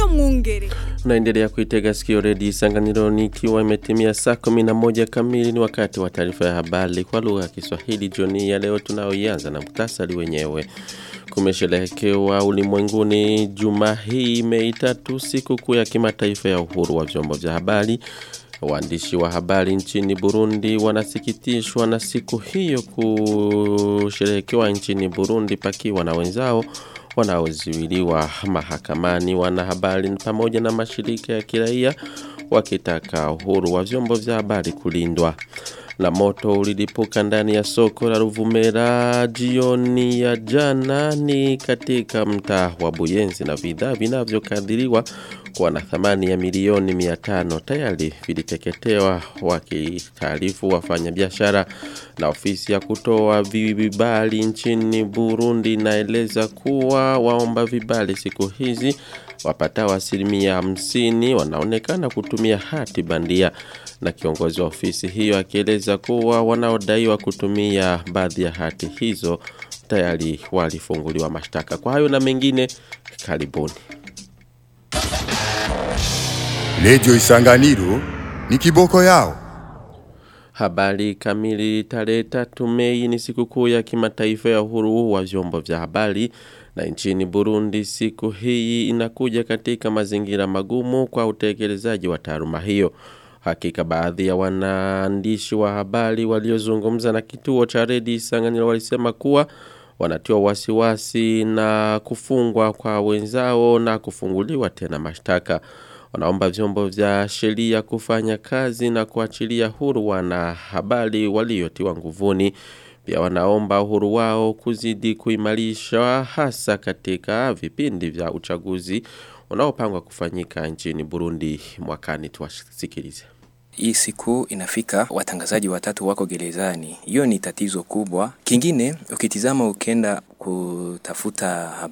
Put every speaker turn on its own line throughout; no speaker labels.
Mwungere.
Unaendelea kuitega sikio redio Isanganiro ikiwa imetimia saa 11 kamili ni wakati wa taarifa ya habari kwa lugha ya Kiswahili jioni ya leo tunaoianza na muhtasari wenyewe. Kumesherehekewa ulimwenguni juma hii Mei tatu siku kuu ya kimataifa ya uhuru wa vyombo vya habari. Waandishi wa habari nchini Burundi wanasikitishwa na siku hiyo kusherehekewa nchini Burundi pakiwa na wenzao wanaozuiliwa mahakamani wanahabari pamoja na mashirika ya kiraia wakitaka uhuru wa vyombo vya habari kulindwa. Na moto ulilipuka ndani ya soko la Ruvumera jioni ya jana ni katika mtaa wa Buyenzi na bidhaa vinavyokadiriwa kuwa na thamani ya milioni 500 tayari viliteketewa wakitaarifu wafanyabiashara na ofisi ya kutoa vibali nchini Burundi inaeleza kuwa waomba vibali siku hizi wapatao asilimia hamsini wanaonekana kutumia hati bandia na kiongozi wa ofisi hiyo akieleza kuwa wanaodaiwa kutumia baadhi ya hati hizo tayari walifunguliwa mashtaka. Kwa hayo na mengine, karibuni.
Redio Isanganiro ni kiboko yao.
Habari kamili tarehe tatu Mei ni sikukuu ya kimataifa ya uhuru wa vyombo vya habari na nchini Burundi siku hii inakuja katika mazingira magumu kwa utekelezaji wa taaluma hiyo. Hakika baadhi ya wanaandishi wa habari waliozungumza na kituo cha redio Isanganiro walisema kuwa wanatiwa wasiwasi na kufungwa kwa wenzao na kufunguliwa tena mashtaka. Wanaomba vyombo vya sheria kufanya kazi na kuachilia huru wana habari waliotiwa nguvuni. Pia wanaomba uhuru wao kuzidi kuimarishwa hasa katika vipindi vya uchaguzi unaopangwa kufanyika nchini Burundi mwakani tuwasikilize.
Hii siku inafika watangazaji watatu wako gerezani. Hiyo ni tatizo kubwa. Kingine ukitizama ukenda kutafuta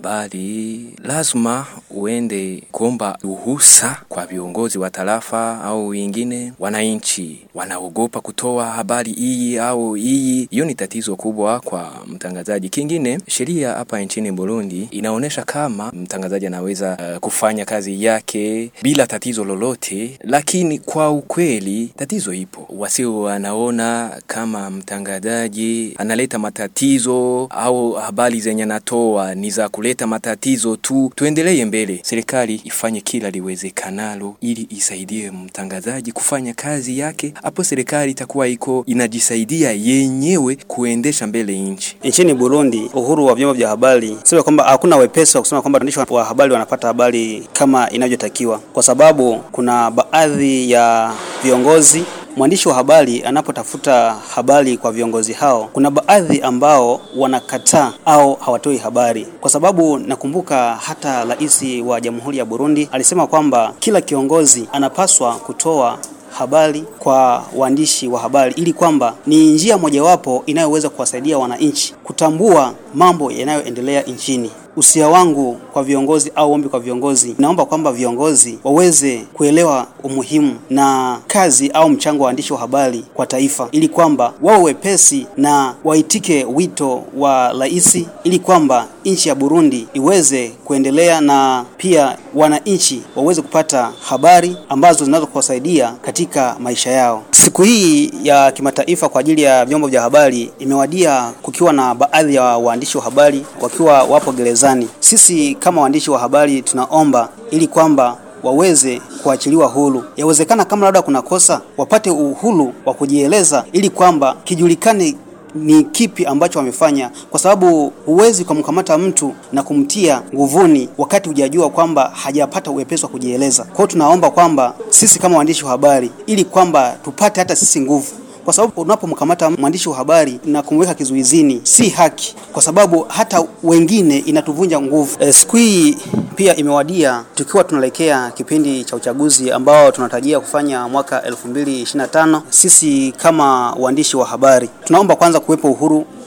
habari lazima uende kuomba ruhusa kwa viongozi wa tarafa au wengine. Wananchi wanaogopa kutoa habari hii au hii. Hiyo ni tatizo kubwa kwa mtangazaji. Kingine, sheria hapa nchini Burundi inaonyesha kama mtangazaji anaweza uh, kufanya kazi yake bila tatizo lolote, lakini kwa ukweli tatizo ipo. Wasio wanaona kama mtangazaji analeta matatizo au habari zenye anatoa ni za kuleta matatizo tu. Tuendelee mbele, serikali ifanye kila liwezekanalo ili isaidie mtangazaji kufanya kazi yake. Hapo serikali itakuwa iko inajisaidia yenyewe kuendesha mbele nchi.
Nchini Burundi, uhuru wa vyombo vya habari sio kwamba hakuna wepesi wa kusema kwamba waandishi wa habari wanapata habari kama inavyotakiwa, kwa sababu kuna baadhi ya viongozi mwandishi wa habari anapotafuta habari kwa viongozi hao, kuna baadhi ambao wanakataa au hawatoi habari, kwa sababu nakumbuka hata rais wa Jamhuri ya Burundi alisema kwamba kila kiongozi anapaswa kutoa habari kwa waandishi wa habari ili kwamba ni njia mojawapo inayoweza kuwasaidia wananchi kutambua mambo yanayoendelea nchini. Usia wangu kwa viongozi au ombi kwa viongozi, naomba kwamba viongozi waweze kuelewa umuhimu na kazi au mchango wa waandishi wa habari kwa taifa, ili kwamba wawe wepesi na waitike wito wa rais, ili kwamba nchi ya Burundi iweze kuendelea na pia wananchi waweze kupata habari ambazo zinaweza kuwasaidia katika maisha yao. Siku hii ya kimataifa kwa ajili ya vyombo vya habari imewadia kukiwa na baadhi ya waandishi wa habari wakiwa wapo gerezani. Sisi kama waandishi wa habari tunaomba ili kwamba waweze kuachiliwa huru. Yawezekana kama labda kuna kosa, wapate uhuru wa kujieleza ili kwamba kijulikane ni kipi ambacho wamefanya, kwa sababu huwezi kumkamata mtu na kumtia nguvuni wakati hujajua kwamba hajapata uwepesi wa kujieleza. Kwa hiyo tunaomba kwamba sisi kama waandishi wa habari, ili kwamba tupate hata sisi nguvu kwa sababu unapomkamata mwandishi wa habari na kumweka kizuizini si haki, kwa sababu hata wengine inatuvunja nguvu. E, siku hii pia imewadia tukiwa tunaelekea kipindi cha uchaguzi ambao tunatarajia kufanya mwaka 2025. Sisi kama waandishi wa habari tunaomba kwanza kuwepo uhuru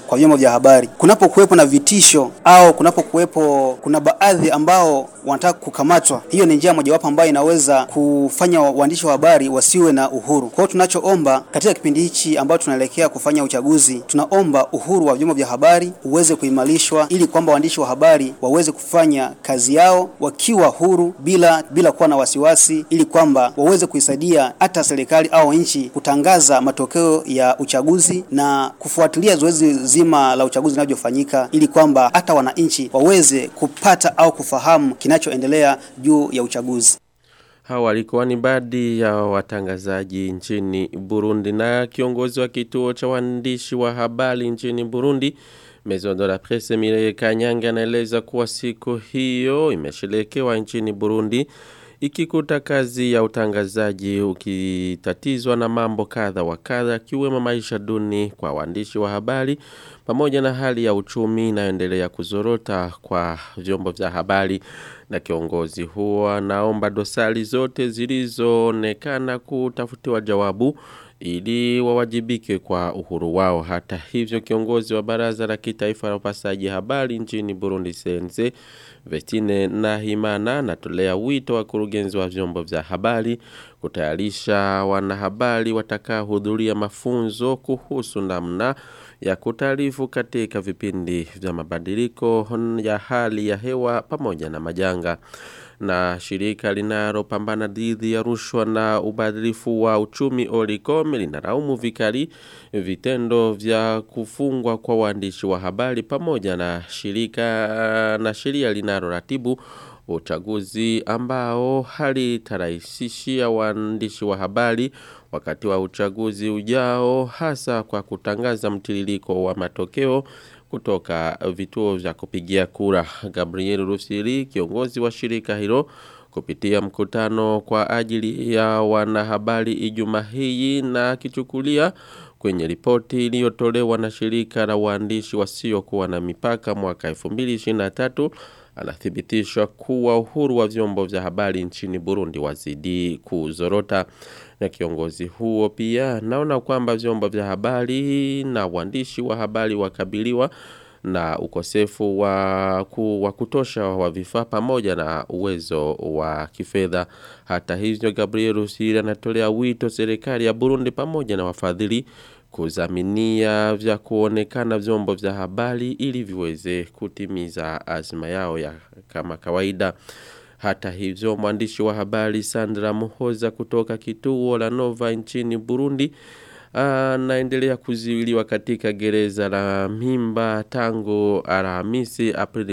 kwa vyombo vya habari. Kunapokuwepo na vitisho au kunapokuwepo kuna baadhi ambao wanataka kukamatwa, hiyo ni njia mojawapo ambayo inaweza kufanya waandishi wa habari wasiwe na uhuru. Kwa hiyo tunachoomba katika kipindi hichi ambacho tunaelekea kufanya uchaguzi, tunaomba uhuru wa vyombo vya habari uweze kuimarishwa ili kwamba waandishi wa habari waweze kufanya kazi yao wakiwa huru bila bila kuwa na wasiwasi, ili kwamba waweze kuisaidia hata serikali au nchi kutangaza matokeo ya uchaguzi na kufuatilia zoezi zima la uchaguzi linavyofanyika, ili kwamba hata wananchi waweze kupata au kufahamu kinachoendelea juu ya uchaguzi.
Hawa walikuwa ni baadhi ya watangazaji nchini Burundi na kiongozi wa kituo cha waandishi wa habari nchini Burundi Maison de la Presse Mireye Kanyange anaeleza kuwa siku hiyo imeshelekewa nchini Burundi ikikuta kazi ya utangazaji ukitatizwa na mambo kadha wa kadha kiwemo maisha duni kwa waandishi wa habari pamoja na hali ya uchumi inayoendelea kuzorota kwa vyombo vya habari na kiongozi huo anaomba dosari zote zilizoonekana kutafutiwa jawabu ili wawajibike kwa uhuru wao. Hata hivyo kiongozi wa baraza la kitaifa la upasaji habari nchini Burundi CNC Vestine Nahimana anatolea wito wa kurugenzi wa vyombo vya habari kutayarisha wanahabari watakaohudhuria mafunzo kuhusu namna ya kutaarifu katika vipindi vya mabadiliko ya hali ya hewa pamoja na majanga na shirika linalopambana dhidi ya rushwa na ubadilifu wa uchumi Olicom linalaumu vikali vitendo vya kufungwa kwa waandishi wa habari pamoja na shirika na sheria linaloratibu uchaguzi ambao halitarahisishia waandishi wa habari wakati wa uchaguzi ujao hasa kwa kutangaza mtiririko wa matokeo kutoka vituo vya kupigia kura. Gabriel Rusiri, kiongozi wa shirika hilo, kupitia mkutano kwa ajili ya wanahabari Ijumaa hii na kichukulia kwenye ripoti iliyotolewa na shirika la waandishi wasiokuwa na mipaka mwaka 2023 anathibitisha kuwa uhuru wa vyombo vya habari nchini Burundi wazidi kuzorota na kiongozi huo pia naona kwamba vyombo vya habari na waandishi wa habari wakabiliwa na ukosefu wa, ku, wa kutosha wa vifaa pamoja na uwezo wa kifedha. Hata hivyo Gabriel Rusiri anatolea wito serikali ya Burundi pamoja na wafadhili kuzaminia vya kuonekana vyombo vya habari ili viweze kutimiza azma yao ya kama kawaida. Hata hivyo mwandishi wa habari Sandra Muhoza kutoka kituo la Nova nchini Burundi anaendelea kuziwiliwa katika gereza la Mimba tangu Alhamisi Aprili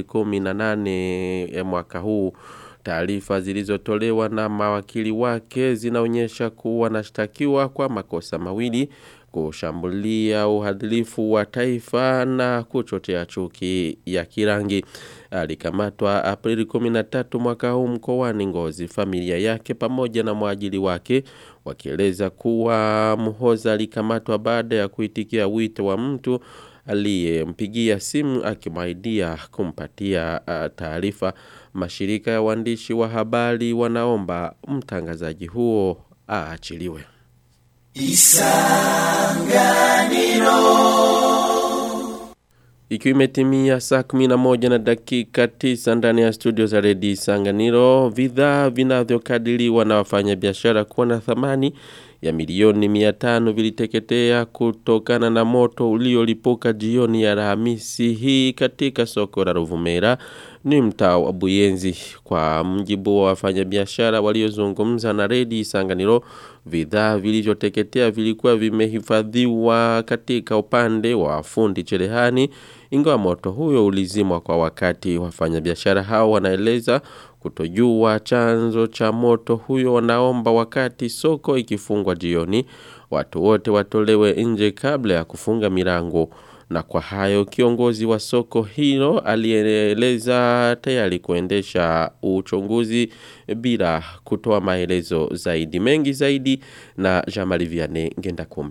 18 ya mwaka huu. Taarifa zilizotolewa na mawakili wake zinaonyesha kuwa anashtakiwa kwa makosa mawili kushambulia uhadilifu wa taifa na kuchochea chuki ya kirangi. Alikamatwa Aprili 13 mwaka huu mkoani Ngozi. Familia yake pamoja na mwajili wake wakieleza kuwa Muhoza alikamatwa baada ya kuitikia wito wa mtu aliyempigia simu akimaidia kumpatia uh, taarifa. Mashirika ya waandishi wa habari wanaomba mtangazaji huo aachiliwe. Ikiwa imetimia saa 11 na dakika 9 ndani ya studio za Redi Sanganiro, vidhaa vinavyokadiriwa na wafanyabiashara kuwa na thamani ya milioni 500 viliteketea kutokana na moto uliolipuka jioni ya Alhamisi hii katika soko la Ruvumera ni mtaa wa Buyenzi kwa mjibu wa wafanyabiashara waliozungumza na Redi Sanganiro vidhaa vilivyoteketea vilikuwa vimehifadhiwa katika upande wa fundi cherehani ingawa moto huyo ulizimwa kwa wakati wafanyabiashara hao wanaeleza kutojua chanzo cha moto huyo wanaomba wakati soko ikifungwa jioni watu wote watolewe nje kabla ya kufunga milango na kwa hayo kiongozi wa soko hilo alieleza tayari kuendesha uchunguzi bila kutoa maelezo zaidi mengi zaidi na Jamali Vianney ngenda kumana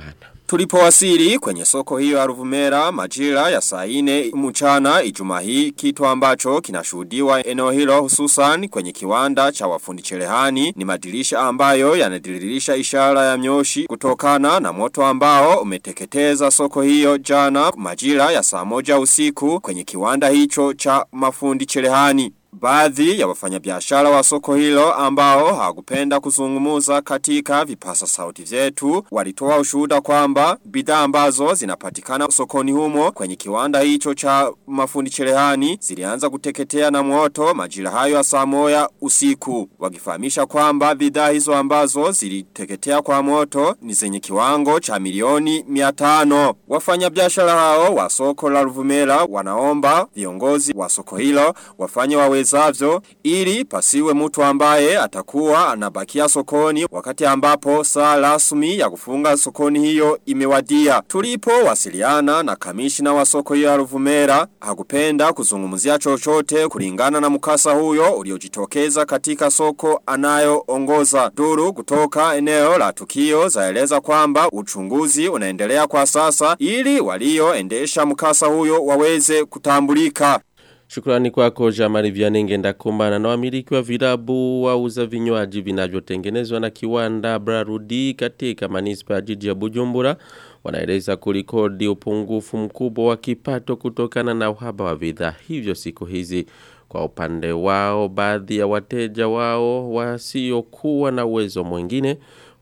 Tulipowasili kwenye soko hiyo ya Ruvumera majira ya saa 4 mchana Ijumaa hii kitu ambacho kinashuhudiwa eneo hilo hususan kwenye kiwanda cha wafundi cherehani ni madirisha ambayo yanadiririsha ishara ya myoshi kutokana na moto ambao umeteketeza soko hiyo jana majira ya saa moja usiku kwenye kiwanda hicho cha mafundi cherehani. Baadhi ya wafanyabiashara wa soko hilo ambao hawakupenda kuzungumuza katika vipasa sauti vyetu walitoa ushuhuda kwamba bidhaa ambazo zinapatikana sokoni humo kwenye kiwanda hicho cha mafundi cherehani zilianza kuteketea na moto majira hayo ya saa moja usiku wakifahamisha kwamba bidhaa hizo ambazo ziliteketea kwa moto ni zenye kiwango cha milioni 500 wafanyabiashara hao wa soko la Ruvumera wanaomba viongozi wa soko hilo wafanye wawezavyo ili pasiwe mtu ambaye atakuwa anabakia sokoni wakati ambapo saa rasmi ya kufunga sokoni hiyo imewadia. Tulipo wasiliana na kamishina wa soko hiyo ya Ruvumera hakupenda kuzungumzia chochote kulingana na mkasa huyo uliojitokeza katika soko anayoongoza. Duru kutoka eneo la tukio zaeleza kwamba uchunguzi unaendelea kwa sasa ili walioendesha mkasa huyo waweze kutambulika.
Shukrani kwako Jamari Vianenge ndakumbana na wamiliki wa vilabu wauza vinywaji vinavyotengenezwa na kiwanda Brarudi katika manispa ya jiji ya Bujumbura wanaeleza kulikodi upungufu mkubwa wa kipato kutokana na uhaba wa bidhaa hivyo siku hizi. Kwa upande wao baadhi ya wateja wao wasiokuwa na uwezo mwingine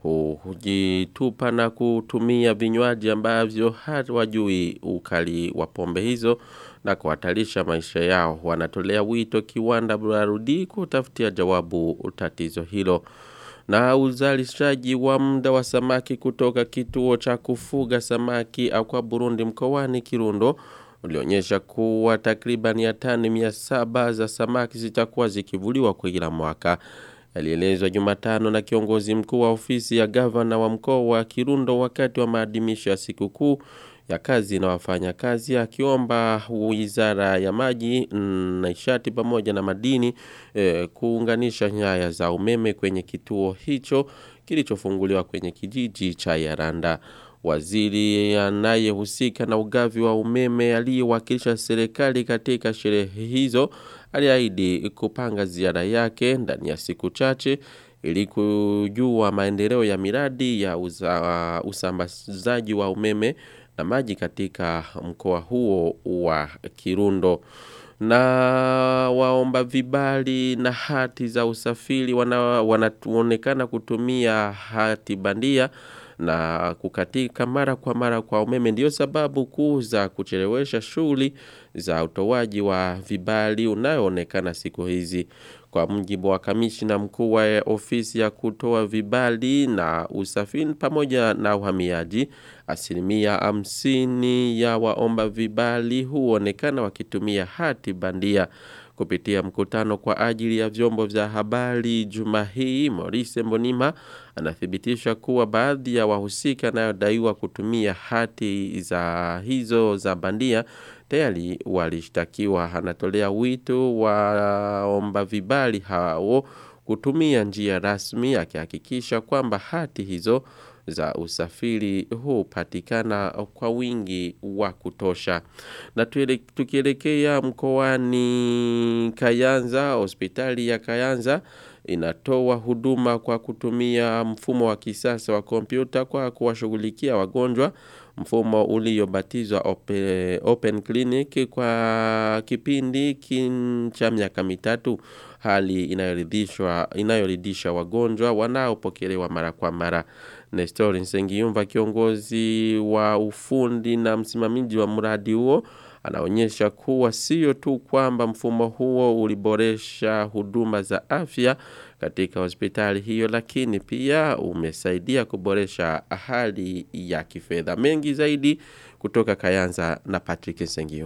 hujitupa na kutumia vinywaji ambavyo hawajui ukali wa pombe hizo na kuhatarisha maisha yao. Wanatolea wito kiwanda Brarudi kutafutia jawabu tatizo hilo. Na uzalishaji wa muda wa samaki kutoka kituo cha kufuga samaki au kwa Burundi mkoani Kirundo ulionyesha kuwa takriban ya tani mia saba za samaki zitakuwa zikivuliwa kwa kila mwaka. Alielezwa Jumatano na kiongozi mkuu wa ofisi ya gavana wa mkoa wa Kirundo wakati wa maadhimisho ya sikukuu ya kazi na wafanya kazi akiomba wizara ya maji na nishati pamoja na madini eh, kuunganisha nyaya za umeme kwenye kituo hicho kilichofunguliwa kwenye kijiji cha Yaranda. Waziri anayehusika na ugavi wa umeme aliyewakilisha serikali katika sherehe hizo aliahidi kupanga ziara yake ndani ya siku chache ili kujua maendeleo ya miradi ya uza, usambazaji wa umeme na maji katika mkoa huo wa Kirundo na waomba vibali na hati za usafiri wanaonekana wana kutumia hati bandia na kukatika mara kwa mara kwa umeme ndio sababu kuu za kuchelewesha shughuli za utoaji wa vibali unayoonekana siku hizi kwa mjibu wa kamishina mkuu wa ofisi ya kutoa vibali na usafiri pamoja na uhamiaji asilimia hamsini ya waomba vibali huonekana wakitumia hati bandia kupitia mkutano kwa ajili ya vyombo vya habari juma hii Maurice Mbonima anathibitisha kuwa baadhi ya wahusika nayodaiwa kutumia hati za hizo za bandia tayari walishtakiwa anatolea wito waomba vibali hao kutumia njia rasmi akihakikisha kwamba hati hizo za usafiri hupatikana kwa wingi wa kutosha. Na tukielekea mkoani Kayanza, hospitali ya Kayanza inatoa huduma kwa kutumia mfumo wa kisasa wa kompyuta kwa kuwashughulikia wagonjwa mfumo uliobatizwa open, open clinic kwa kipindi cha miaka mitatu hali inayoridhishwa inayoridhisha wagonjwa wanaopokelewa mara kwa mara Nestor Nsengiyumva kiongozi wa ufundi na msimamizi wa mradi huo anaonyesha kuwa sio tu kwamba mfumo huo uliboresha huduma za afya katika hospitali hiyo lakini pia umesaidia kuboresha hali ya kifedha mengi zaidi kutoka Kayanza na Patrick Sengiyumva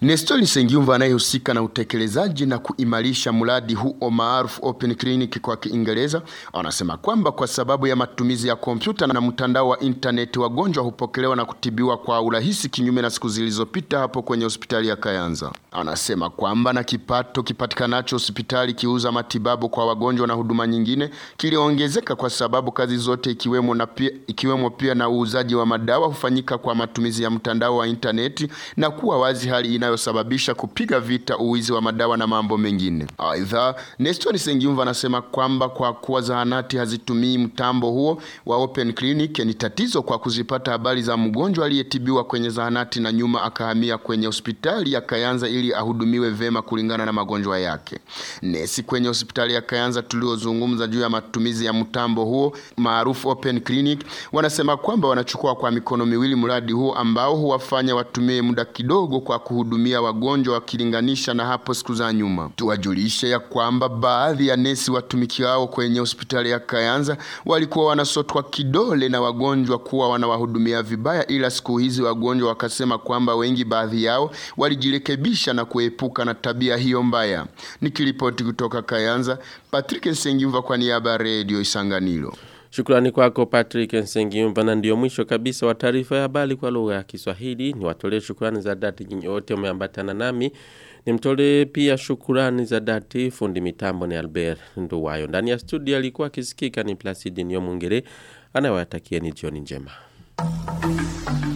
Nestor Sengiumva anayehusika na utekelezaji na kuimarisha mradi huo maarufu Open Clinic kwa Kiingereza anasema kwamba kwa sababu ya matumizi ya kompyuta na mtandao wa intaneti, wagonjwa hupokelewa na kutibiwa kwa urahisi, kinyume na siku zilizopita hapo kwenye hospitali ya Kayanza. Anasema kwamba na kipato kipatikanacho hospitali kiuza matibabu kwa wagonjwa na huduma nyingine kiliongezeka kwa sababu kazi zote ikiwemo, na pia, ikiwemo pia na uuzaji wa madawa hufanyika kwa matumizi ya mtandao wa intaneti na kuwa wazi, hali inayosababisha kupiga vita uwizi wa madawa na mambo mengine. Aidha, Nestor Sengiumva anasema kwamba kwa kuwa zahanati hazitumii mtambo huo wa Open Clinic ni tatizo kwa kuzipata habari za mgonjwa aliyetibiwa kwenye zahanati na nyuma akahamia kwenye hospitali ya Kayanza ili ahudumiwe vema kulingana na magonjwa yake. Nesi kwenye hospitali ya Kayanza tuliozungumza juu ya matumizi ya mtambo huo maarufu Open Clinic wanasema kwamba wanachukua kwa mikono miwili mradi huo ambao huwafanya watumie muda kidogo kwa kuhudumia wagonjwa wakilinganisha na hapo siku za nyuma. Tuwajulishe ya kwamba baadhi ya nesi watumikiao kwenye hospitali ya Kayanza walikuwa wanasotwa kidole na wagonjwa kuwa wanawahudumia vibaya, ila siku hizi wagonjwa wakasema kwamba wengi baadhi yao walijirekebisha na kuepuka na tabia hiyo mbaya. Nikiripoti kutoka Kayanza, Patrick Nsengiumva kwa niaba ya Radio Isanganiro.
Shukrani kwako Patrick Nsengiumba na ndio mwisho kabisa wa taarifa ya habari kwa lugha ya Kiswahili. Niwatolee shukrani za dhati nyinyi wote umeambatana nami. Nimtolee pia shukrani za dhati fundi mitambo ni Albert Nduwayo. Ndani ya studio alikuwa akisikika ni Placidi Nyomungere anayewatakieni jioni njema.